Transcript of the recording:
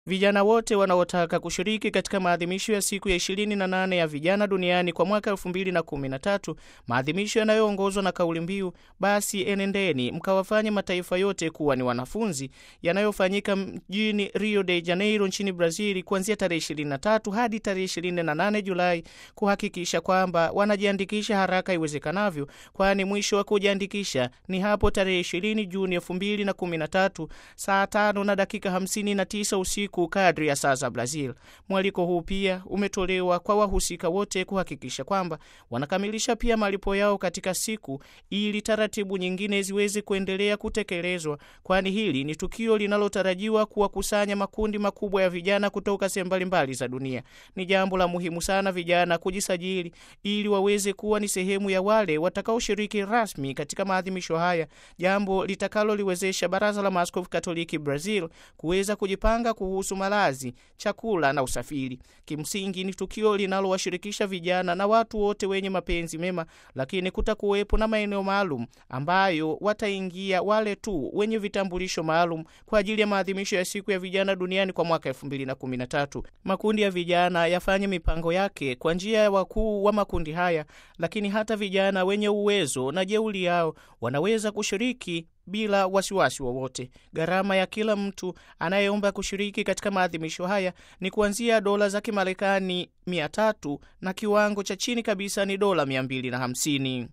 Vijana wote wanaotaka kushiriki katika maadhimisho ya siku ya 28 ya vijana duniani kwa mwaka 2013, maadhimisho yanayoongozwa na kauli mbiu basi enendeni mkawafanye mataifa yote kuwa ni wanafunzi, yanayofanyika mjini Rio de Janeiro nchini Brazil kuanzia tarehe 23 hadi tarehe 28 Julai, kuhakikisha kwamba wanajiandikisha haraka iwezekanavyo, kwani mwisho wa kujiandikisha ni hapo tarehe 20 Juni 2013 saa 5 na dakika 59 usiku kadri ya saa za Brazil. Mwaliko huu pia umetolewa kwa wahusika wote kuhakikisha kwamba wanakamilisha pia malipo yao katika siku, ili taratibu nyingine ziweze kuendelea kutekelezwa, kwani hili ni tukio linalotarajiwa kuwakusanya makundi makubwa ya vijana kutoka sehemu mbalimbali za dunia. Ni jambo la muhimu sana vijana kujisajili ili waweze kuwa ni sehemu ya wale watakaoshiriki rasmi katika maadhimisho haya, jambo litakaloliwezesha Baraza la Maaskofu Katoliki Brazil kuweza kujipanga kuhusu malazi, chakula na usafiri. Kimsingi ni tukio linalowashirikisha vijana na watu wote wenye mapenzi mema, lakini kutakuwepo na maeneo maalum ambayo wataingia wale tu wenye vitambulisho maalum kwa ajili ya maadhimisho ya siku ya vijana duniani kwa mwaka 2013. Makundi ya vijana yafanye mipango yake kwa njia ya wakuu wa makundi haya, lakini hata vijana wenye uwezo na jeuli yao wanaweza kushiriki bila wasiwasi wowote. Gharama ya kila mtu anayeomba kushiriki katika maadhimisho haya ni kuanzia dola za Kimarekani 300 na kiwango cha chini kabisa ni dola 250.